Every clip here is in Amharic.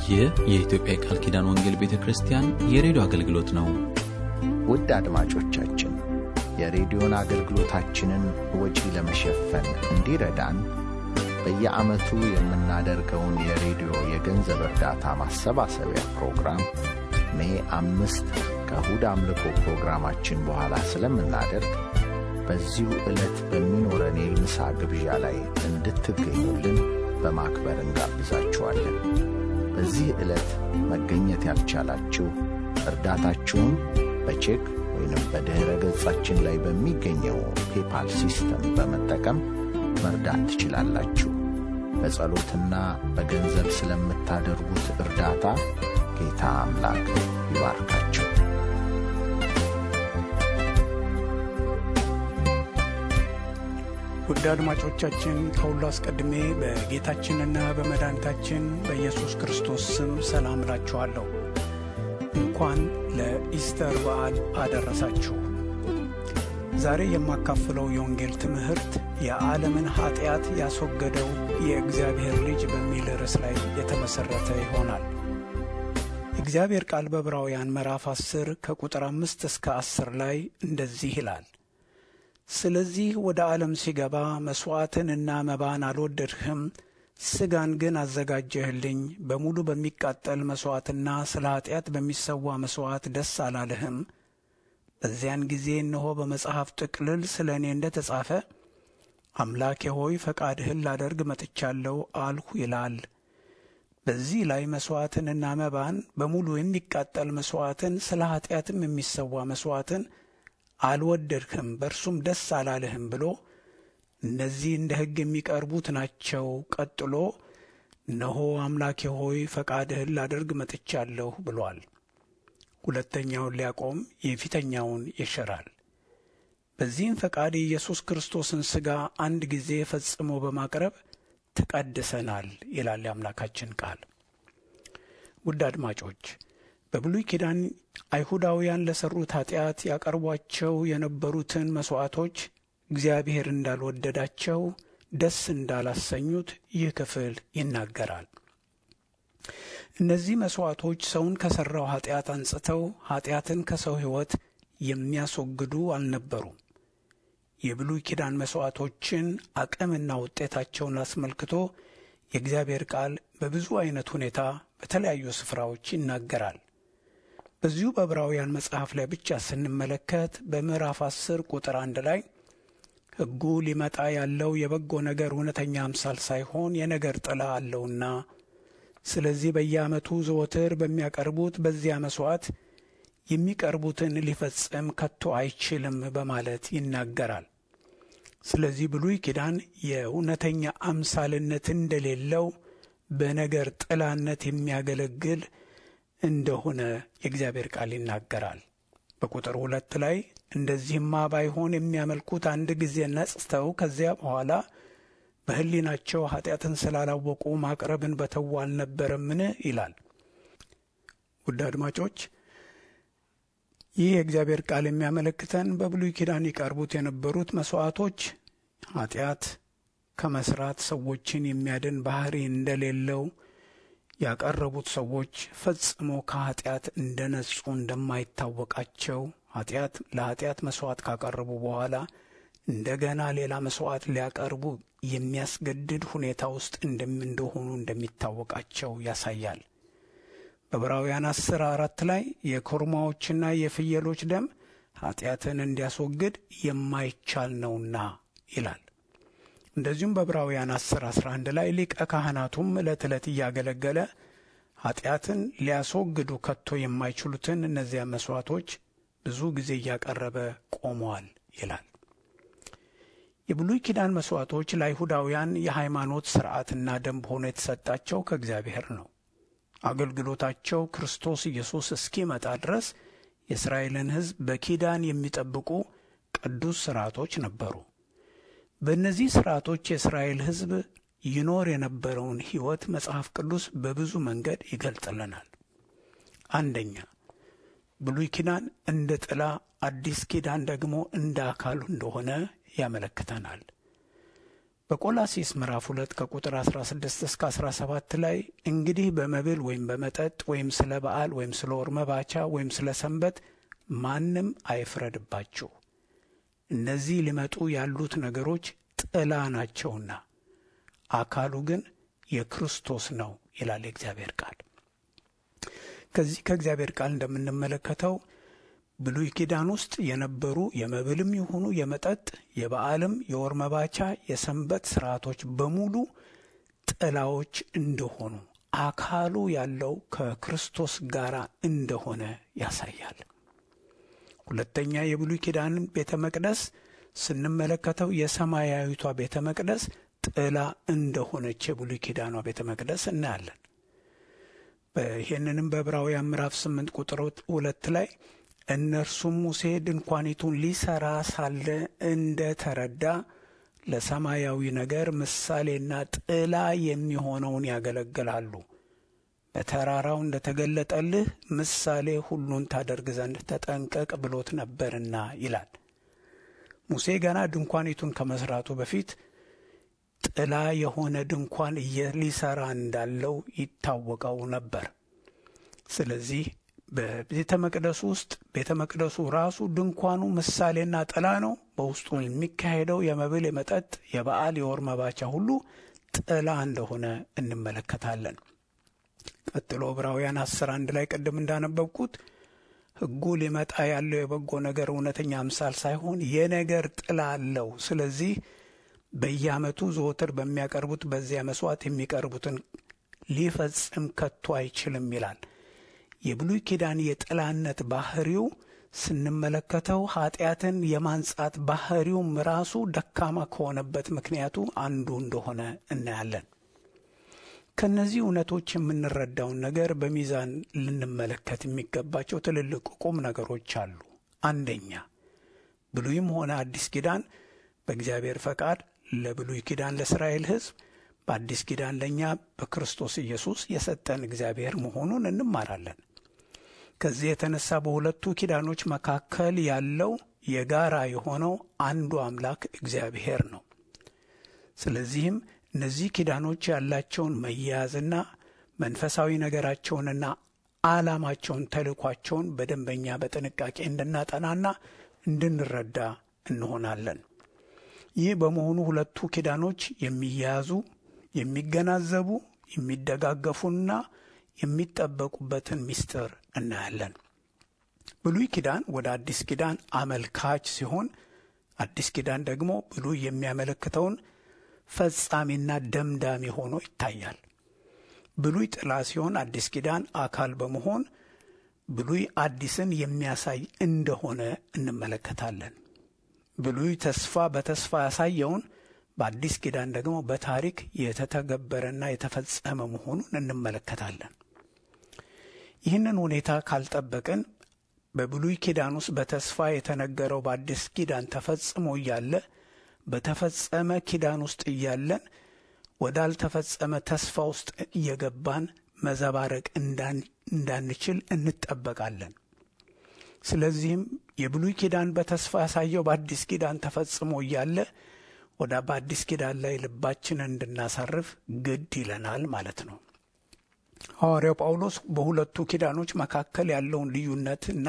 ይህ የኢትዮጵያ የቃል ኪዳን ወንጌል ቤተ ክርስቲያን የሬዲዮ አገልግሎት ነው። ውድ አድማጮቻችን የሬዲዮን አገልግሎታችንን ወጪ ለመሸፈን እንዲረዳን በየዓመቱ የምናደርገውን የሬዲዮ የገንዘብ እርዳታ ማሰባሰቢያ ፕሮግራም ሜ አምስት ከእሁድ አምልኮ ፕሮግራማችን በኋላ ስለምናደርግ በዚሁ ዕለት በሚኖረን የምሳ ግብዣ ላይ እንድትገኙልን በማክበር እንጋብዛችኋለን። በዚህ ዕለት መገኘት ያልቻላችሁ እርዳታችሁን በቼክ ወይንም በድኅረ ገጻችን ላይ በሚገኘው ፔፓል ሲስተም በመጠቀም መርዳት ትችላላችሁ። በጸሎትና በገንዘብ ስለምታደርጉት እርዳታ ጌታ አምላክ ይባርካችሁ። ውድ አድማጮቻችን ከሁሉ አስቀድሜ በጌታችንና በመድኃኒታችን በኢየሱስ ክርስቶስ ስም ሰላም እላችኋለሁ። እንኳን ለኢስተር በዓል አደረሳችሁ። ዛሬ የማካፍለው የወንጌል ትምህርት የዓለምን ኀጢአት ያስወገደው የእግዚአብሔር ልጅ በሚል ርዕስ ላይ የተመሠረተ ይሆናል። የእግዚአብሔር ቃል በዕብራውያን ምዕራፍ አስር ከቁጥር አምስት እስከ አስር ላይ እንደዚህ ይላል ስለዚህ ወደ ዓለም ሲገባ መሥዋዕትንና መባን አልወደድህም፣ ሥጋን ግን አዘጋጀህልኝ። በሙሉ በሚቃጠል መሥዋዕትና ስለ ኀጢአት በሚሰዋ መሥዋዕት ደስ አላለህም። በዚያን ጊዜ እነሆ በመጽሐፍ ጥቅልል ስለ እኔ እንደ ተጻፈ አምላኬ ሆይ ፈቃድህን ላደርግ መጥቻለሁ አልሁ ይላል። በዚህ ላይ መሥዋዕትንና መባን በሙሉ የሚቃጠል መሥዋዕትን ስለ ኀጢአትም የሚሰዋ መሥዋዕትን አልወደድህም በእርሱም ደስ አላለህም ብሎ እነዚህ እንደ ሕግ የሚቀርቡት ናቸው። ቀጥሎ እነሆ አምላኬ ሆይ ፈቃድህን ላደርግ መጥቻለሁ ብሏል። ሁለተኛውን ሊያቆም የፊተኛውን ይሽራል። በዚህም ፈቃድ የኢየሱስ ክርስቶስን ሥጋ አንድ ጊዜ ፈጽሞ በማቅረብ ተቀድሰናል ይላል የአምላካችን ቃል። ውድ አድማጮች በብሉይ ኪዳን አይሁዳውያን ለሠሩት ኀጢአት ያቀርቧቸው የነበሩትን መሥዋዕቶች እግዚአብሔር እንዳልወደዳቸው፣ ደስ እንዳላሰኙት ይህ ክፍል ይናገራል። እነዚህ መሥዋዕቶች ሰውን ከሠራው ኀጢአት አንጽተው ኀጢአትን ከሰው ሕይወት የሚያስወግዱ አልነበሩም። የብሉይ ኪዳን መሥዋዕቶችን አቅምና ውጤታቸውን አስመልክቶ የእግዚአብሔር ቃል በብዙ ዐይነት ሁኔታ በተለያዩ ስፍራዎች ይናገራል። በዚሁ በዕብራውያን መጽሐፍ ላይ ብቻ ስንመለከት በምዕራፍ አስር ቁጥር አንድ ላይ ሕጉ ሊመጣ ያለው የበጎ ነገር እውነተኛ አምሳል ሳይሆን የነገር ጥላ አለውና ስለዚህ በየዓመቱ ዘወትር በሚያቀርቡት በዚያ መሥዋዕት የሚቀርቡትን ሊፈጽም ከቶ አይችልም በማለት ይናገራል። ስለዚህ ብሉይ ኪዳን የእውነተኛ አምሳልነት እንደሌለው በነገር ጥላነት የሚያገለግል እንደሆነ የእግዚአብሔር ቃል ይናገራል። በቁጥር ሁለት ላይ እንደዚህማ ባይሆን የሚያመልኩት አንድ ጊዜ ነጽተው ከዚያ በኋላ በሕሊናቸው ኀጢአትን ስላላወቁ ማቅረብን በተዉ አልነበረምን? ይላል። ውድ አድማጮች ይህ የእግዚአብሔር ቃል የሚያመለክተን በብሉይ ኪዳን ይቀርቡት የነበሩት መሥዋዕቶች ኀጢአት ከመስራት ሰዎችን የሚያድን ባሕሪ እንደሌለው ያቀረቡት ሰዎች ፈጽሞ ከኀጢአት እንደ ነጹ እንደማይታወቃቸው ኀጢአት ለኀጢአት መሥዋዕት ካቀረቡ በኋላ እንደገና ሌላ መሥዋዕት ሊያቀርቡ የሚያስገድድ ሁኔታ ውስጥ እንደሆኑ እንደሚታወቃቸው ያሳያል። በዕብራውያን አስር አራት ላይ የኮርማዎችና የፍየሎች ደም ኀጢአትን እንዲያስወግድ የማይቻል ነውና ይላል። እንደዚሁም በዕብራውያን 10 11 ላይ ሊቀ ካህናቱም ዕለት ዕለት እያገለገለ ኀጢአትን ሊያስወግዱ ከቶ የማይችሉትን እነዚያ መሥዋዕቶች ብዙ ጊዜ እያቀረበ ቆመዋል ይላል። የብሉይ ኪዳን መሥዋዕቶች ለአይሁዳውያን የሃይማኖት ሥርዓትና ደንብ ሆኖ የተሰጣቸው ከእግዚአብሔር ነው። አገልግሎታቸው ክርስቶስ ኢየሱስ እስኪመጣ ድረስ የእስራኤልን ሕዝብ በኪዳን የሚጠብቁ ቅዱስ ሥርዓቶች ነበሩ። በእነዚህ ሥርዓቶች የእስራኤል ሕዝብ ይኖር የነበረውን ሕይወት መጽሐፍ ቅዱስ በብዙ መንገድ ይገልጥልናል። አንደኛ ብሉይ ኪዳን እንደ ጥላ፣ አዲስ ኪዳን ደግሞ እንደ አካሉ እንደሆነ ያመለክተናል። በቆላሲስ ምዕራፍ 2 ከቁጥር 16 እስከ 17 ላይ እንግዲህ በመብል ወይም በመጠጥ ወይም ስለ በዓል ወይም ስለ ወር መባቻ ወይም ስለ ሰንበት ማንም አይፍረድባችሁ፣ እነዚህ ሊመጡ ያሉት ነገሮች ጥላ ናቸውና አካሉ ግን የክርስቶስ ነው ይላል የእግዚአብሔር ቃል። ከዚህ ከእግዚአብሔር ቃል እንደምንመለከተው ብሉይ ኪዳን ውስጥ የነበሩ የመብልም ይሁኑ የመጠጥ የበዓልም የወር መባቻ የሰንበት ስርዓቶች በሙሉ ጥላዎች እንደሆኑ አካሉ ያለው ከክርስቶስ ጋር እንደሆነ ያሳያል። ሁለተኛ የብሉይ ኪዳንን ቤተ መቅደስ ስንመለከተው የሰማያዊቷ ቤተ መቅደስ ጥላ እንደሆነች የብሉይ ኪዳኗ ቤተ መቅደስ እናያለን። ይህንንም በዕብራውያን ምዕራፍ ስምንት ቁጥር ሁለት ላይ እነርሱም ሙሴ ድንኳኒቱን ሊሰራ ሳለ እንደ ተረዳ ለሰማያዊ ነገር ምሳሌና ጥላ የሚሆነውን ያገለግላሉ። በተራራው እንደ ተገለጠልህ ምሳሌ ሁሉን ታደርግ ዘንድ ተጠንቀቅ ብሎት ነበርና ይላል። ሙሴ ገና ድንኳኒቱን ከመስራቱ በፊት ጥላ የሆነ ድንኳን ሊሰራ እንዳለው ይታወቀው ነበር። ስለዚህ በቤተ መቅደሱ ውስጥ ቤተ መቅደሱ ራሱ ድንኳኑ ምሳሌና ጥላ ነው። በውስጡ የሚካሄደው የመብል፣ የመጠጥ፣ የበዓል፣ የወር መባቻ ሁሉ ጥላ እንደሆነ እንመለከታለን። ቀጥሎ ዕብራውያን አስር አንድ ላይ ቅድም እንዳነበብኩት ሕጉ ሊመጣ ያለው የበጎ ነገር እውነተኛ አምሳል ሳይሆን የነገር ጥላ አለው። ስለዚህ በየዓመቱ ዘወትር በሚያቀርቡት በዚያ መስዋዕት የሚቀርቡትን ሊፈጽም ከቶ አይችልም ይላል። የብሉይ ኪዳን የጥላነት ባህሪው ስንመለከተው ኃጢአትን የማንጻት ባህሪውም ራሱ ደካማ ከሆነበት ምክንያቱ አንዱ እንደሆነ እናያለን። ከእነዚህ እውነቶች የምንረዳውን ነገር በሚዛን ልንመለከት የሚገባቸው ትልልቅ ቁም ነገሮች አሉ። አንደኛ ብሉይም ሆነ አዲስ ኪዳን በእግዚአብሔር ፈቃድ ለብሉይ ኪዳን ለእስራኤል ሕዝብ በአዲስ ኪዳን ለእኛ በክርስቶስ ኢየሱስ የሰጠን እግዚአብሔር መሆኑን እንማራለን። ከዚህ የተነሳ በሁለቱ ኪዳኖች መካከል ያለው የጋራ የሆነው አንዱ አምላክ እግዚአብሔር ነው። ስለዚህም እነዚህ ኪዳኖች ያላቸውን መያያዝና መንፈሳዊ ነገራቸውንና ዓላማቸውን፣ ተልእኳቸውን በደንበኛ በጥንቃቄ እንድናጠናና እንድንረዳ እንሆናለን። ይህ በመሆኑ ሁለቱ ኪዳኖች የሚያያዙ የሚገናዘቡ የሚደጋገፉና የሚጠበቁበትን ምስጢር እናያለን። ብሉይ ኪዳን ወደ አዲስ ኪዳን አመልካች ሲሆን፣ አዲስ ኪዳን ደግሞ ብሉይ የሚያመለክተውን ፈጻሚና ደምዳሚ ሆኖ ይታያል። ብሉይ ጥላ ሲሆን፣ አዲስ ኪዳን አካል በመሆን ብሉይ አዲስን የሚያሳይ እንደሆነ እንመለከታለን። ብሉይ ተስፋ በተስፋ ያሳየውን በአዲስ ኪዳን ደግሞ በታሪክ የተተገበረና የተፈጸመ መሆኑን እንመለከታለን። ይህንን ሁኔታ ካልጠበቅን በብሉይ ኪዳን ውስጥ በተስፋ የተነገረው በአዲስ ኪዳን ተፈጽሞ እያለ በተፈጸመ ኪዳን ውስጥ እያለን ወዳልተፈጸመ ተስፋ ውስጥ እየገባን መዘባረቅ እንዳንችል እንጠበቃለን። ስለዚህም የብሉይ ኪዳን በተስፋ ያሳየው በአዲስ ኪዳን ተፈጽሞ እያለ ወደ በአዲስ ኪዳን ላይ ልባችንን እንድናሳርፍ ግድ ይለናል ማለት ነው። ሐዋርያው ጳውሎስ በሁለቱ ኪዳኖች መካከል ያለውን ልዩነትና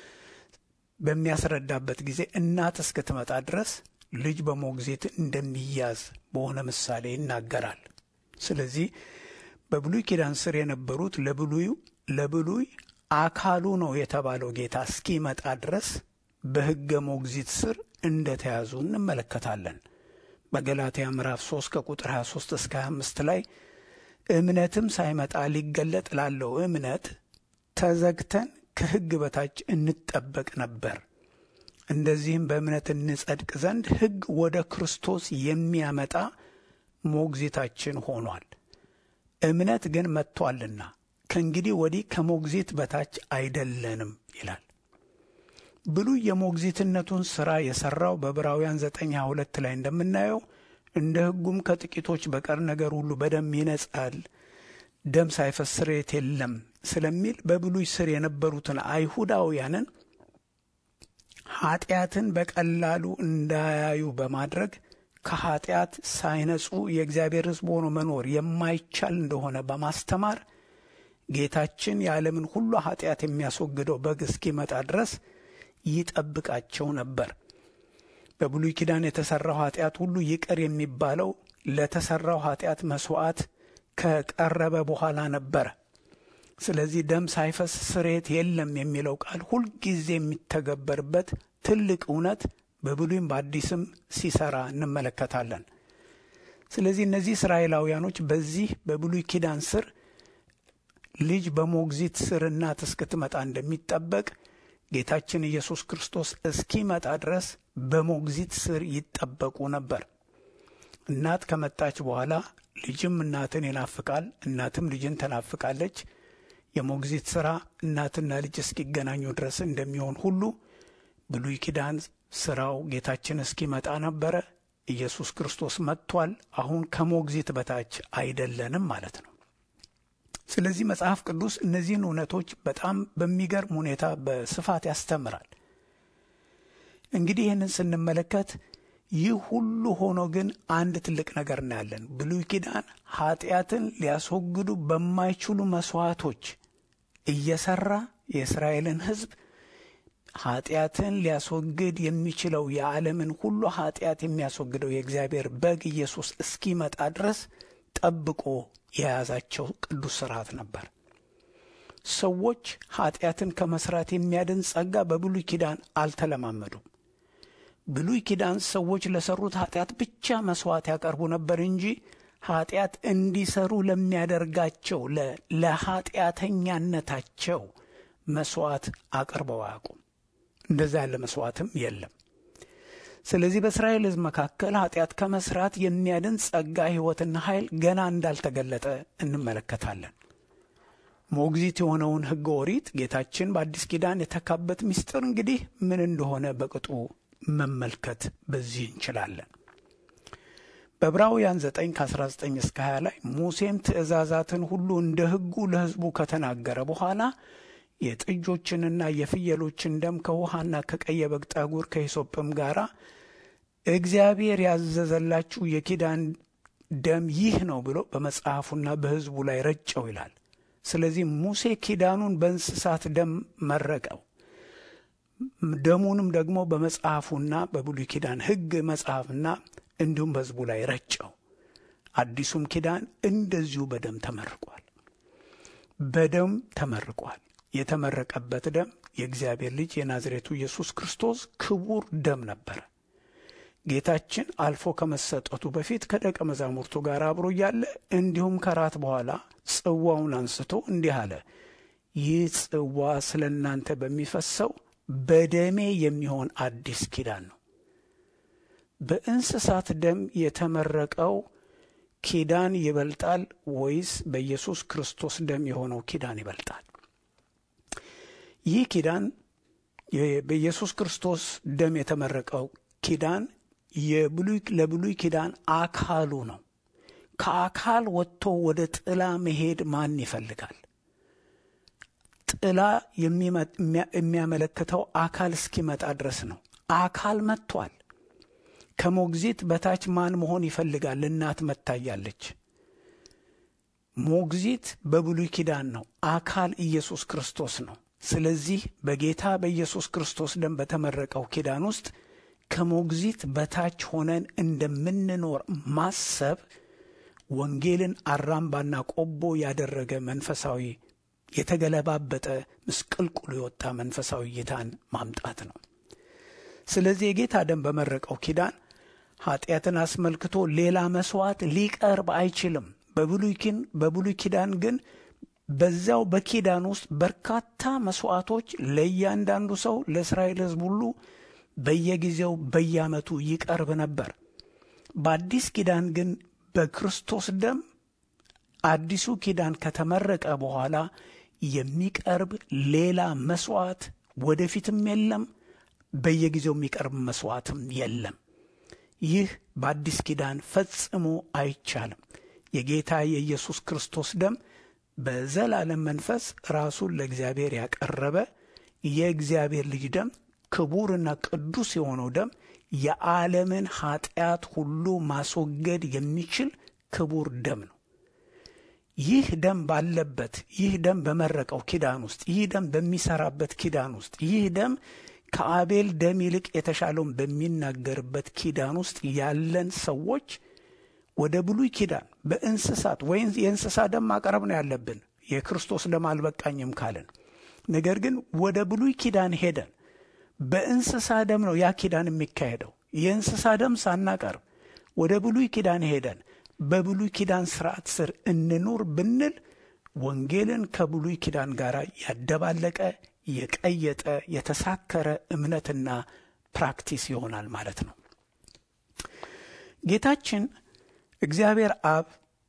በሚያስረዳበት ጊዜ እናት እስክትመጣ ድረስ ልጅ በሞግዚት እንደሚያዝ በሆነ ምሳሌ ይናገራል። ስለዚህ በብሉይ ኪዳን ስር የነበሩት ለብሉዩ ለብሉይ አካሉ ነው የተባለው ጌታ እስኪመጣ ድረስ በሕገ ሞግዚት ስር እንደተያዙ እንመለከታለን። በገላትያ ምዕራፍ 3 ከቁጥር 23 እስከ 25 ላይ እምነትም ሳይመጣ ሊገለጥ ላለው እምነት ተዘግተን ከሕግ በታች እንጠበቅ ነበር። እንደዚህም በእምነት እንጸድቅ ዘንድ ሕግ ወደ ክርስቶስ የሚያመጣ ሞግዚታችን ሆኗል። እምነት ግን መጥቷልና ከእንግዲህ ወዲህ ከሞግዚት በታች አይደለንም ይላል። ብሉይ የሞግዚትነቱን ሥራ የሠራው በዕብራውያን ዘጠኝ ሃያ ሁለት ላይ እንደምናየው እንደ ሕጉም ከጥቂቶች በቀር ነገር ሁሉ በደም ይነጻል፣ ደም ሳይፈስ ስርየት የለም ስለሚል በብሉይ ስር የነበሩትን አይሁዳውያንን ኃጢአትን በቀላሉ እንዳያዩ በማድረግ ከኃጢአት ሳይነጹ የእግዚአብሔር ሕዝብ ሆኖ መኖር የማይቻል እንደሆነ በማስተማር ጌታችን የዓለምን ሁሉ ኃጢአት የሚያስወግደው በግ እስኪመጣ ድረስ ይጠብቃቸው ነበር። በብሉይ ኪዳን የተሠራው ኃጢአት ሁሉ ይቅር የሚባለው ለተሠራው ኃጢአት መሥዋዕት ከቀረበ በኋላ ነበረ። ስለዚህ ደም ሳይፈስ ስርየት የለም የሚለው ቃል ሁልጊዜ የሚተገበርበት ትልቅ እውነት በብሉይም በአዲስም ሲሰራ እንመለከታለን። ስለዚህ እነዚህ እስራኤላውያኖች በዚህ በብሉይ ኪዳን ስር ልጅ በሞግዚት ስር እናት እስክትመጣ እንደሚጠበቅ ጌታችን ኢየሱስ ክርስቶስ እስኪመጣ ድረስ በሞግዚት ስር ይጠበቁ ነበር። እናት ከመጣች በኋላ ልጅም እናትን ይናፍቃል፣ እናትም ልጅን ትናፍቃለች። የሞግዚት ሥራ እናትና ልጅ እስኪገናኙ ድረስ እንደሚሆን ሁሉ ብሉይ ኪዳን ሥራው ጌታችን እስኪመጣ ነበረ። ኢየሱስ ክርስቶስ መጥቷል። አሁን ከሞግዚት በታች አይደለንም ማለት ነው። ስለዚህ መጽሐፍ ቅዱስ እነዚህን እውነቶች በጣም በሚገርም ሁኔታ በስፋት ያስተምራል። እንግዲህ ይህንን ስንመለከት ይህ ሁሉ ሆኖ ግን አንድ ትልቅ ነገር እናያለን። ብሉይ ኪዳን ኃጢአትን ሊያስወግዱ በማይችሉ መሥዋዕቶች እየሠራ የእስራኤልን ሕዝብ ኃጢአትን ሊያስወግድ የሚችለው የዓለምን ሁሉ ኃጢአት የሚያስወግደው የእግዚአብሔር በግ ኢየሱስ እስኪመጣ ድረስ ጠብቆ የያዛቸው ቅዱስ ሥርዓት ነበር። ሰዎች ኃጢአትን ከመሥራት የሚያድን ጸጋ በብሉይ ኪዳን አልተለማመዱም። ብሉይ ኪዳን ሰዎች ለሠሩት ኃጢአት ብቻ መሥዋዕት ያቀርቡ ነበር እንጂ ኃጢአት እንዲሰሩ ለሚያደርጋቸው ለኃጢአተኛነታቸው መሥዋዕት አቅርበው አያውቁም። እንደዛ ያለ መሥዋዕትም የለም። ስለዚህ በእስራኤል ሕዝብ መካከል ኃጢአት ከመሥራት የሚያድን ጸጋ፣ ሕይወትና ኃይል ገና እንዳልተገለጠ እንመለከታለን። ሞግዚት የሆነውን ሕገ ኦሪት ጌታችን በአዲስ ኪዳን የተካበት ምስጢር እንግዲህ ምን እንደሆነ በቅጡ መመልከት በዚህ እንችላለን። በዕብራውያን 9 ከ19 እስከ 20 ላይ ሙሴም ትእዛዛትን ሁሉ እንደ ሕጉ ለሕዝቡ ከተናገረ በኋላ የጥጆችንና የፍየሎችን ደም ከውሃና ከቀይ በግ ጠጉር ከሂሶጵም ጋር እግዚአብሔር ያዘዘላችሁ የኪዳን ደም ይህ ነው ብሎ በመጽሐፉና በሕዝቡ ላይ ረጨው ይላል። ስለዚህ ሙሴ ኪዳኑን በእንስሳት ደም መረቀው። ደሙንም ደግሞ በመጽሐፉና በብሉይ ኪዳን ሕግ መጽሐፍና እንዲሁም በሕዝቡ ላይ ረጨው። አዲሱም ኪዳን እንደዚሁ በደም ተመርቋል። በደም ተመርቋል። የተመረቀበት ደም የእግዚአብሔር ልጅ የናዝሬቱ ኢየሱስ ክርስቶስ ክቡር ደም ነበረ። ጌታችን አልፎ ከመሰጠቱ በፊት ከደቀ መዛሙርቱ ጋር አብሮ እያለ እንዲሁም ከራት በኋላ ጽዋውን አንስቶ እንዲህ አለ፣ ይህ ጽዋ ስለ እናንተ በሚፈሰው በደሜ የሚሆን አዲስ ኪዳን ነው። በእንስሳት ደም የተመረቀው ኪዳን ይበልጣል ወይስ በኢየሱስ ክርስቶስ ደም የሆነው ኪዳን ይበልጣል? ይህ ኪዳን በኢየሱስ ክርስቶስ ደም የተመረቀው ኪዳን ለብሉይ ኪዳን አካሉ ነው። ከአካል ወጥቶ ወደ ጥላ መሄድ ማን ይፈልጋል? ጥላ የሚያመለክተው አካል እስኪመጣ ድረስ ነው። አካል መጥቷል። ከሞግዚት በታች ማን መሆን ይፈልጋል? እናት መታያለች። ሞግዚት በብሉይ ኪዳን ነው። አካል ኢየሱስ ክርስቶስ ነው። ስለዚህ በጌታ በኢየሱስ ክርስቶስ ደም በተመረቀው ኪዳን ውስጥ ከሞግዚት በታች ሆነን እንደምንኖር ማሰብ ወንጌልን አራምባና ቆቦ ያደረገ መንፈሳዊ የተገለባበጠ ምስቅልቅሉ የወጣ መንፈሳዊ እይታን ማምጣት ነው። ስለዚህ የጌታ ደም በመረቀው ኪዳን ኃጢአትን አስመልክቶ ሌላ መስዋዕት ሊቀርብ አይችልም። በብሉይ ኪዳን ግን በዚያው በኪዳን ውስጥ በርካታ መስዋዕቶች ለእያንዳንዱ ሰው ለእስራኤል ሕዝብ ሁሉ በየጊዜው በየዓመቱ ይቀርብ ነበር። በአዲስ ኪዳን ግን በክርስቶስ ደም አዲሱ ኪዳን ከተመረቀ በኋላ የሚቀርብ ሌላ መስዋዕት ወደፊትም የለም። በየጊዜው የሚቀርብ መስዋዕትም የለም። ይህ በአዲስ ኪዳን ፈጽሞ አይቻልም። የጌታ የኢየሱስ ክርስቶስ ደም በዘላለም መንፈስ ራሱን ለእግዚአብሔር ያቀረበ የእግዚአብሔር ልጅ ደም ክቡርና ቅዱስ የሆነው ደም የዓለምን ኃጢአት ሁሉ ማስወገድ የሚችል ክቡር ደም ነው። ይህ ደም ባለበት ይህ ደም በመረቀው ኪዳን ውስጥ ይህ ደም በሚሰራበት ኪዳን ውስጥ ይህ ደም ከአቤል ደም ይልቅ የተሻለውን በሚናገርበት ኪዳን ውስጥ ያለን ሰዎች ወደ ብሉይ ኪዳን በእንስሳት ወይም የእንስሳ ደም ማቅረብ ነው ያለብን። የክርስቶስ ደም አልበቃኝም ካልን፣ ነገር ግን ወደ ብሉይ ኪዳን ሄደን በእንስሳ ደም ነው ያ ኪዳን የሚካሄደው። የእንስሳ ደም ሳናቀርብ ወደ ብሉይ ኪዳን ሄደን በብሉይ ኪዳን ስርዓት ስር እንኑር ብንል ወንጌልን ከብሉይ ኪዳን ጋር ያደባለቀ የቀየጠ የተሳከረ እምነትና ፕራክቲስ ይሆናል ማለት ነው። ጌታችን እግዚአብሔር አብ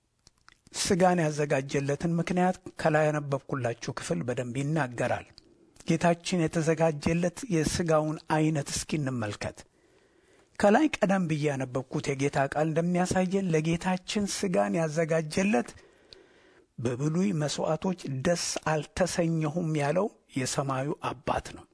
ስጋን ያዘጋጀለትን ምክንያት ከላይ ያነበብኩላችሁ ክፍል በደንብ ይናገራል። ጌታችን የተዘጋጀለት የስጋውን አይነት እስኪ እንመልከት። ከላይ ቀደም ብዬ ያነበብኩት የጌታ ቃል እንደሚያሳየን ለጌታችን ስጋን ያዘጋጀለት በብሉይ መሥዋዕቶች ደስ አልተሰኘሁም ያለው የሰማዩ አባት ነው።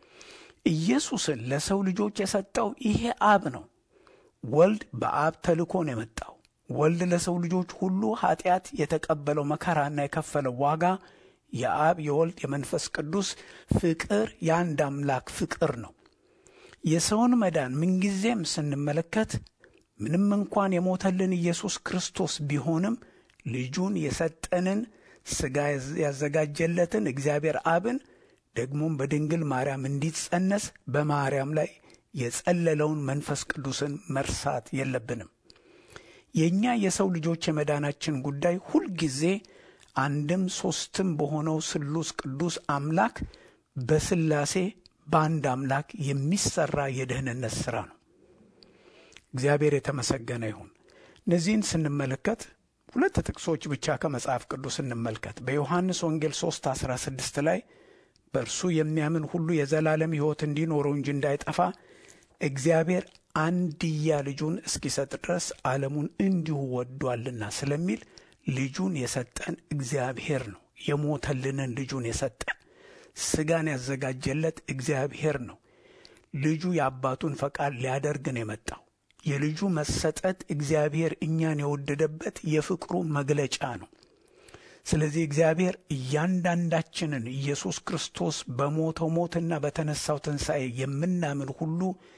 ኢየሱስን ለሰው ልጆች የሰጠው ይሄ አብ ነው። ወልድ በአብ ተልኮ ነው የመጣው። ወልድ ለሰው ልጆች ሁሉ ኃጢአት የተቀበለው መከራና የከፈለው ዋጋ የአብ የወልድ የመንፈስ ቅዱስ ፍቅር የአንድ አምላክ ፍቅር ነው። የሰውን መዳን ምንጊዜም ስንመለከት ምንም እንኳን የሞተልን ኢየሱስ ክርስቶስ ቢሆንም ልጁን የሰጠንን ሥጋ ያዘጋጀለትን እግዚአብሔር አብን ደግሞም በድንግል ማርያም እንዲጸነስ በማርያም ላይ የጸለለውን መንፈስ ቅዱስን መርሳት የለብንም። የእኛ የሰው ልጆች የመዳናችን ጉዳይ ሁልጊዜ አንድም ሦስትም በሆነው ስሉስ ቅዱስ አምላክ በሥላሴ በአንድ አምላክ የሚሰራ የደህንነት ሥራ ነው። እግዚአብሔር የተመሰገነ ይሁን። እነዚህን ስንመለከት ሁለት ጥቅሶች ብቻ ከመጽሐፍ ቅዱስ እንመልከት። በዮሐንስ ወንጌል 3 16 ላይ በእርሱ የሚያምን ሁሉ የዘላለም ሕይወት እንዲኖረው እንጂ እንዳይጠፋ እግዚአብሔር አንድያ ልጁን እስኪሰጥ ድረስ ዓለሙን እንዲሁ ወዷልና ስለሚል ልጁን የሰጠን እግዚአብሔር ነው። የሞተልንን ልጁን የሰጠን ሥጋን ያዘጋጀለት እግዚአብሔር ነው። ልጁ የአባቱን ፈቃድ ሊያደርግ ነው የመጣው። የልጁ መሰጠት እግዚአብሔር እኛን የወደደበት የፍቅሩ መግለጫ ነው። ስለዚህ እግዚአብሔር እያንዳንዳችንን ኢየሱስ ክርስቶስ በሞተው ሞትና በተነሳው ትንሣኤ የምናምን ሁሉ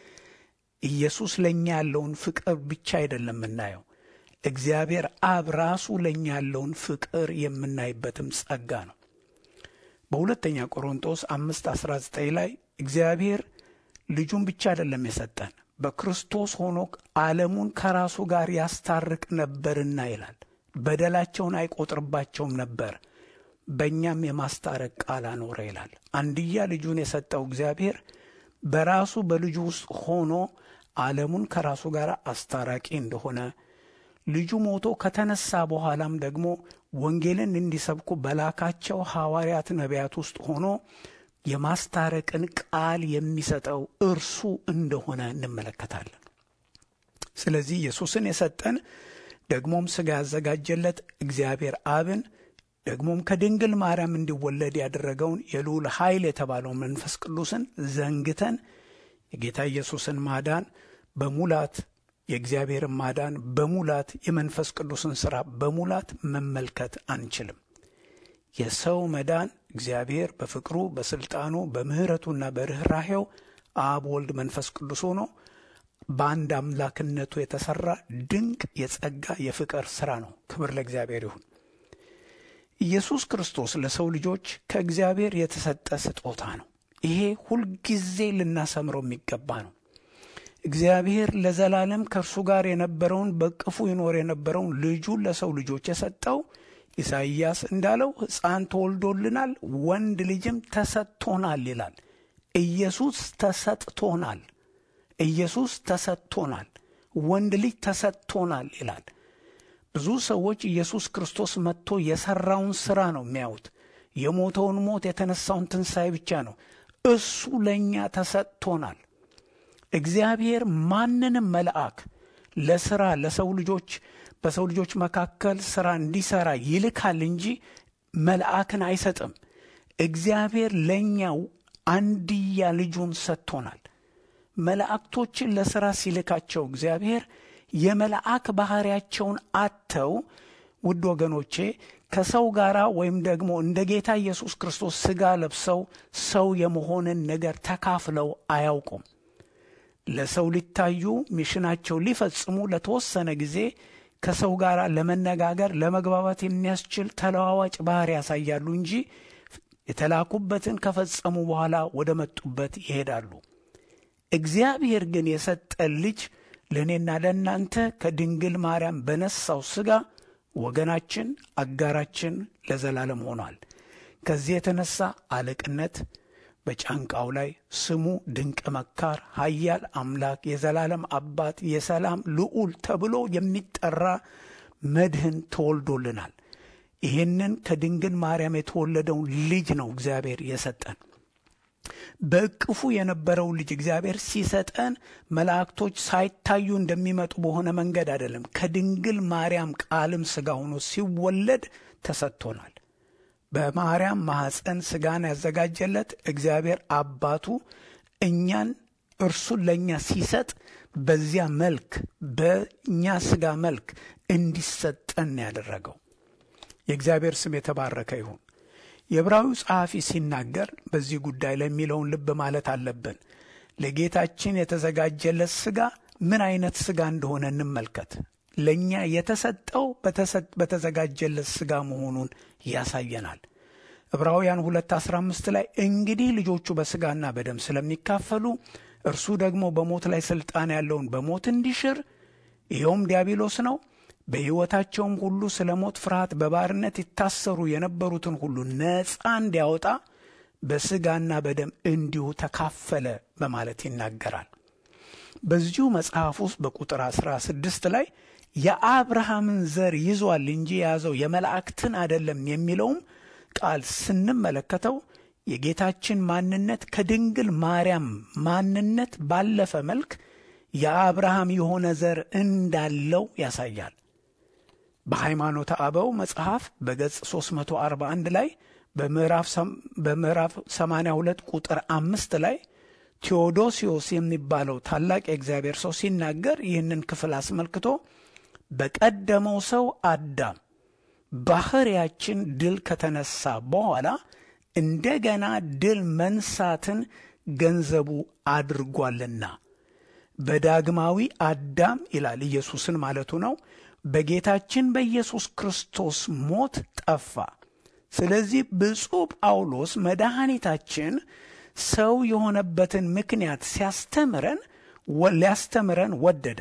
ኢየሱስ ለእኛ ያለውን ፍቅር ብቻ አይደለም የምናየው፣ እግዚአብሔር አብ ራሱ ለእኛ ያለውን ፍቅር የምናይበትም ጸጋ ነው። በሁለተኛ ቆሮንጦስ አምስት አስራ ዘጠኝ ላይ እግዚአብሔር ልጁን ብቻ አይደለም የሰጠን በክርስቶስ ሆኖ ዓለሙን ከራሱ ጋር ያስታርቅ ነበርና ይላል። በደላቸውን አይቆጥርባቸውም ነበር፣ በእኛም የማስታረቅ ቃል አኖረ ይላል። አንድያ ልጁን የሰጠው እግዚአብሔር በራሱ በልጁ ውስጥ ሆኖ ዓለሙን ከራሱ ጋር አስታራቂ እንደሆነ ልጁ ሞቶ ከተነሳ በኋላም ደግሞ ወንጌልን እንዲሰብኩ በላካቸው ሐዋርያት ነቢያት ውስጥ ሆኖ የማስታረቅን ቃል የሚሰጠው እርሱ እንደሆነ እንመለከታለን። ስለዚህ ኢየሱስን የሰጠን ደግሞም ሥጋ ያዘጋጀለት እግዚአብሔር አብን ደግሞም ከድንግል ማርያም እንዲወለድ ያደረገውን የልዑል ኃይል የተባለውን መንፈስ ቅዱስን ዘንግተን የጌታ ኢየሱስን ማዳን በሙላት የእግዚአብሔርን ማዳን በሙላት የመንፈስ ቅዱስን ሥራ በሙላት መመልከት አንችልም። የሰው መዳን እግዚአብሔር በፍቅሩ በሥልጣኑ በምሕረቱና በርኅራሄው አብ፣ ወልድ፣ መንፈስ ቅዱስ ሆኖ በአንድ አምላክነቱ የተሠራ ድንቅ የጸጋ የፍቅር ሥራ ነው። ክብር ለእግዚአብሔር ይሁን። ኢየሱስ ክርስቶስ ለሰው ልጆች ከእግዚአብሔር የተሰጠ ስጦታ ነው። ይሄ ሁልጊዜ ልናሰምረው የሚገባ ነው። እግዚአብሔር ለዘላለም ከእርሱ ጋር የነበረውን በቅፉ ይኖር የነበረውን ልጁን ለሰው ልጆች የሰጠው ኢሳይያስ እንዳለው ሕፃን ተወልዶልናል፣ ወንድ ልጅም ተሰጥቶናል ይላል። ኢየሱስ ተሰጥቶናል። ኢየሱስ ተሰጥቶናል። ወንድ ልጅ ተሰጥቶናል ይላል። ብዙ ሰዎች ኢየሱስ ክርስቶስ መጥቶ የሠራውን ሥራ ነው የሚያዩት። የሞተውን ሞት የተነሳውን ትንሣኤ ብቻ ነው። እሱ ለእኛ ተሰጥቶናል። እግዚአብሔር ማንንም መልአክ ለሥራ ለሰው ልጆች በሰው ልጆች መካከል ሥራ እንዲሠራ ይልካል እንጂ መልአክን አይሰጥም። እግዚአብሔር ለእኛው አንድያ ልጁን ሰጥቶናል። መላእክቶችን ለሥራ ሲልካቸው እግዚአብሔር የመልአክ ባሕርያቸውን አጥተው ውድ ወገኖቼ ከሰው ጋር ወይም ደግሞ እንደ ጌታ ኢየሱስ ክርስቶስ ሥጋ ለብሰው ሰው የመሆንን ነገር ተካፍለው አያውቁም። ለሰው ሊታዩ ሚሽናቸው ሊፈጽሙ ለተወሰነ ጊዜ ከሰው ጋር ለመነጋገር ለመግባባት የሚያስችል ተለዋዋጭ ባህሪ ያሳያሉ እንጂ የተላኩበትን ከፈጸሙ በኋላ ወደ መጡበት ይሄዳሉ። እግዚአብሔር ግን የሰጠን ልጅ ለእኔና ለእናንተ ከድንግል ማርያም በነሳው ሥጋ ወገናችን፣ አጋራችን ለዘላለም ሆኗል። ከዚህ የተነሳ አለቅነት በጫንቃው ላይ ስሙ ድንቅ መካር፣ ኃያል አምላክ፣ የዘላለም አባት፣ የሰላም ልዑል ተብሎ የሚጠራ መድህን ተወልዶልናል። ይህንን ከድንግል ማርያም የተወለደውን ልጅ ነው እግዚአብሔር የሰጠን። በእቅፉ የነበረው ልጅ እግዚአብሔር ሲሰጠን መላእክቶች ሳይታዩ እንደሚመጡ በሆነ መንገድ አይደለም። ከድንግል ማርያም ቃልም ሥጋ ሆኖ ሲወለድ ተሰጥቶናል። በማርያም ማኅፀን ሥጋን ያዘጋጀለት እግዚአብሔር አባቱ እኛን እርሱን ለእኛ ሲሰጥ በዚያ መልክ በእኛ ሥጋ መልክ እንዲሰጠን ያደረገው የእግዚአብሔር ስም የተባረከ ይሁን። የዕብራዊው ጸሐፊ ሲናገር በዚህ ጉዳይ ላይ የሚለውን ልብ ማለት አለብን። ለጌታችን የተዘጋጀለት ሥጋ ምን አይነት ሥጋ እንደሆነ እንመልከት። ለእኛ የተሰጠው በተዘጋጀለት ሥጋ መሆኑን ያሳየናል። ዕብራውያን 2:15 ላይ እንግዲህ ልጆቹ በሥጋና በደም ስለሚካፈሉ እርሱ ደግሞ በሞት ላይ ሥልጣን ያለውን በሞት እንዲሽር ይኸውም ዲያብሎስ ነው በሕይወታቸውም ሁሉ ስለ ሞት ፍርሃት በባርነት ይታሰሩ የነበሩትን ሁሉ ነፃ እንዲያወጣ በሥጋና በደም እንዲሁ ተካፈለ በማለት ይናገራል። በዚሁ መጽሐፍ ውስጥ በቁጥር 16 ላይ የአብርሃምን ዘር ይዟል እንጂ የያዘው የመላእክትን አይደለም የሚለውም ቃል ስንመለከተው የጌታችን ማንነት ከድንግል ማርያም ማንነት ባለፈ መልክ የአብርሃም የሆነ ዘር እንዳለው ያሳያል። በሃይማኖተ አበው መጽሐፍ በገጽ 341 ላይ በምዕራፍ 82 ቁጥር አምስት ላይ ቴዎዶሲዮስ የሚባለው ታላቅ የእግዚአብሔር ሰው ሲናገር ይህንን ክፍል አስመልክቶ በቀደመው ሰው አዳም ባህሪያችን ድል ከተነሳ በኋላ እንደገና ድል መንሳትን ገንዘቡ አድርጓልና በዳግማዊ አዳም ይላል ኢየሱስን ማለቱ ነው። በጌታችን በኢየሱስ ክርስቶስ ሞት ጠፋ። ስለዚህ ብፁዕ ጳውሎስ መድኃኒታችን ሰው የሆነበትን ምክንያት ሲያስተምረን ሊያስተምረን ወደደ።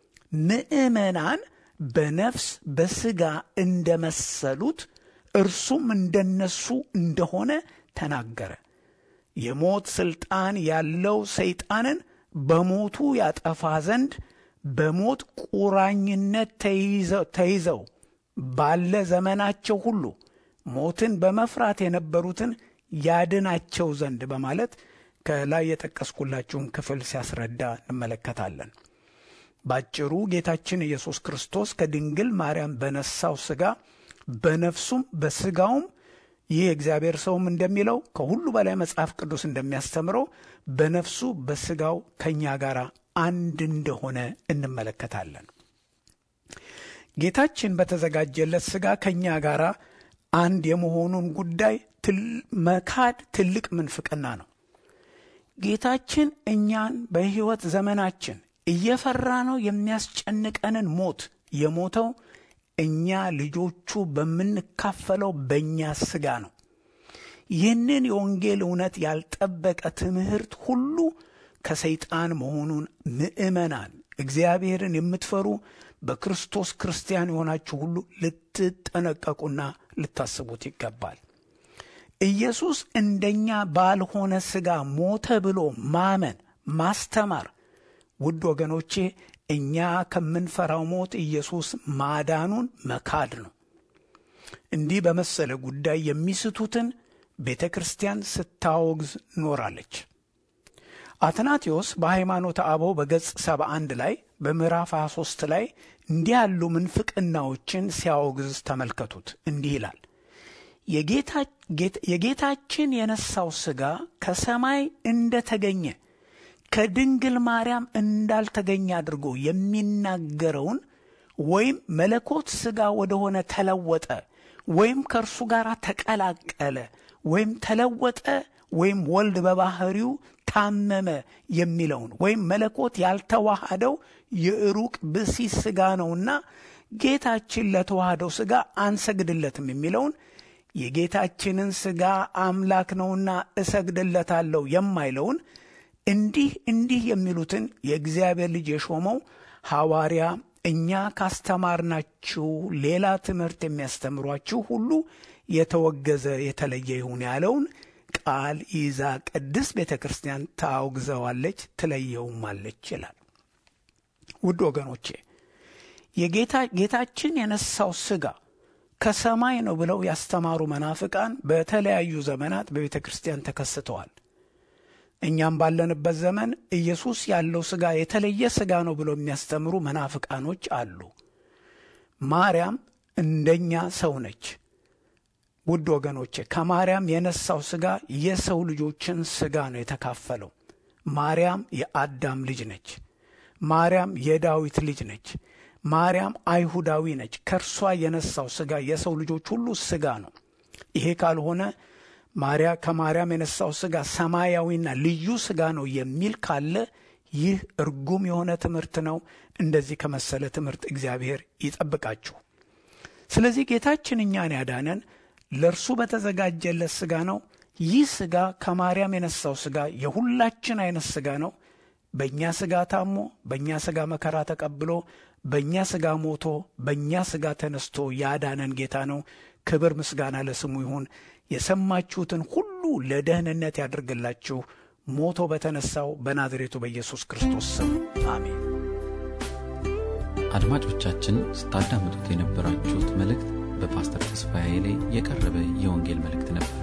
ምዕመናን በነፍስ በሥጋ እንደመሰሉት እርሱም እንደነሱ እንደሆነ ተናገረ። የሞት ሥልጣን ያለው ሰይጣንን በሞቱ ያጠፋ ዘንድ በሞት ቁራኝነት ተይዘው ባለ ዘመናቸው ሁሉ ሞትን በመፍራት የነበሩትን ያድናቸው ዘንድ በማለት ከላይ የጠቀስኩላችሁን ክፍል ሲያስረዳ እንመለከታለን። ባጭሩ ጌታችን ኢየሱስ ክርስቶስ ከድንግል ማርያም በነሳው ሥጋ በነፍሱም በሥጋውም ይህ የእግዚአብሔር ሰውም እንደሚለው ከሁሉ በላይ መጽሐፍ ቅዱስ እንደሚያስተምረው በነፍሱ በሥጋው ከእኛ ጋር አንድ እንደሆነ እንመለከታለን። ጌታችን በተዘጋጀለት ሥጋ ከእኛ ጋር አንድ የመሆኑን ጉዳይ መካድ ትልቅ ምንፍቅና ነው። ጌታችን እኛን በሕይወት ዘመናችን እየፈራ ነው የሚያስጨንቀንን ሞት የሞተው እኛ ልጆቹ በምንካፈለው በእኛ ሥጋ ነው። ይህንን የወንጌል እውነት ያልጠበቀ ትምህርት ሁሉ ከሰይጣን መሆኑን ምዕመናን እግዚአብሔርን የምትፈሩ በክርስቶስ ክርስቲያን የሆናችሁ ሁሉ ልትጠነቀቁና ልታስቡት ይገባል። ኢየሱስ እንደኛ ባልሆነ ሥጋ ሞተ ብሎ ማመን ማስተማር፣ ውድ ወገኖቼ እኛ ከምንፈራው ሞት ኢየሱስ ማዳኑን መካድ ነው። እንዲህ በመሰለ ጉዳይ የሚስቱትን ቤተ ክርስቲያን ስታወግዝ ኖራለች። አትናቴዎስ በሃይማኖተ አበው በገጽ 71 ላይ በምዕራፍ 23 ላይ እንዲህ ያሉ ምንፍቅናዎችን ሲያወግዝ ተመልከቱት። እንዲህ ይላል የጌታችን የነሳው ሥጋ ከሰማይ እንደተገኘ ከድንግል ማርያም እንዳልተገኘ አድርጎ የሚናገረውን ወይም መለኮት ሥጋ ወደሆነ ተለወጠ ወይም ከእርሱ ጋር ተቀላቀለ ወይም ተለወጠ ወይም ወልድ በባህሪው ታመመ የሚለውን ወይም መለኮት ያልተዋሃደው የሩቅ ብሲ ሥጋ ነውና ጌታችን ለተዋህደው ሥጋ አንሰግድለትም የሚለውን የጌታችንን ሥጋ አምላክ ነውና እሰግድለታለሁ የማይለውን እንዲህ እንዲህ የሚሉትን የእግዚአብሔር ልጅ የሾመው ሐዋርያ እኛ ካስተማርናችሁ ሌላ ትምህርት የሚያስተምሯችሁ ሁሉ የተወገዘ የተለየ ይሁን ያለውን ቃል ይዛ ቅድስት ቤተ ክርስቲያን ታውግዘዋለች፣ ትለየውማለች ይላል። ውድ ወገኖቼ የጌታ ጌታችን የነሳው ሥጋ ከሰማይ ነው ብለው ያስተማሩ መናፍቃን በተለያዩ ዘመናት በቤተ ክርስቲያን ተከስተዋል። እኛም ባለንበት ዘመን ኢየሱስ ያለው ሥጋ የተለየ ሥጋ ነው ብለው የሚያስተምሩ መናፍቃኖች አሉ። ማርያም እንደኛ ሰው ነች። ውድ ወገኖቼ ከማርያም የነሳው ሥጋ የሰው ልጆችን ሥጋ ነው የተካፈለው። ማርያም የአዳም ልጅ ነች። ማርያም የዳዊት ልጅ ነች። ማርያም አይሁዳዊ ነች። ከእርሷ የነሳው ሥጋ የሰው ልጆች ሁሉ ሥጋ ነው። ይሄ ካልሆነ ማርያ ከማርያም የነሳው ሥጋ ሰማያዊና ልዩ ሥጋ ነው የሚል ካለ ይህ እርጉም የሆነ ትምህርት ነው። እንደዚህ ከመሰለ ትምህርት እግዚአብሔር ይጠብቃችሁ። ስለዚህ ጌታችን እኛን ያዳነን ለእርሱ በተዘጋጀለት ሥጋ ነው። ይህ ሥጋ ከማርያም የነሳው ሥጋ የሁላችን አይነት ሥጋ ነው። በእኛ ሥጋ ታሞ፣ በእኛ ሥጋ መከራ ተቀብሎ፣ በእኛ ሥጋ ሞቶ፣ በእኛ ሥጋ ተነስቶ ያዳነን ጌታ ነው። ክብር ምስጋና ለስሙ ይሁን። የሰማችሁትን ሁሉ ለደህንነት ያድርግላችሁ። ሞቶ በተነሳው በናዝሬቱ በኢየሱስ ክርስቶስ ስም አሜን። አድማጮቻችን ስታዳምጡት የነበራችሁት መልእክት በፓስተር ተስፋዬ ላይ የቀረበ የወንጌል መልእክት ነበር።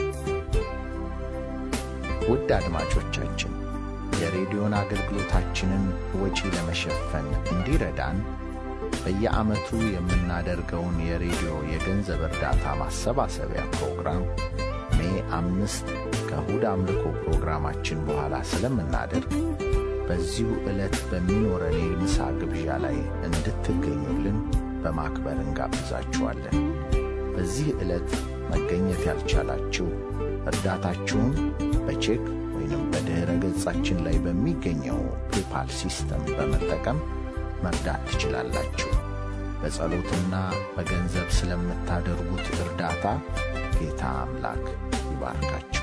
ውድ አድማጮቻችን የሬዲዮን አገልግሎታችንን ወጪ ለመሸፈን እንዲረዳን በየዓመቱ የምናደርገውን የሬዲዮ የገንዘብ እርዳታ ማሰባሰቢያ ፕሮግራም ሜ አምስት ከእሁድ አምልኮ ፕሮግራማችን በኋላ ስለምናደርግ በዚሁ ዕለት በሚኖረን የምሳ ግብዣ ላይ እንድትገኙልን በማክበር እንጋብዛችኋለን። በዚህ ዕለት መገኘት ያልቻላችሁ እርዳታችሁን በቼክ ወይንም በድኅረ ገጻችን ላይ በሚገኘው ፔፓል ሲስተም በመጠቀም መርዳት ትችላላችሁ። በጸሎትና በገንዘብ ስለምታደርጉት እርዳታ ጌታ አምላክ ይባርካችሁ።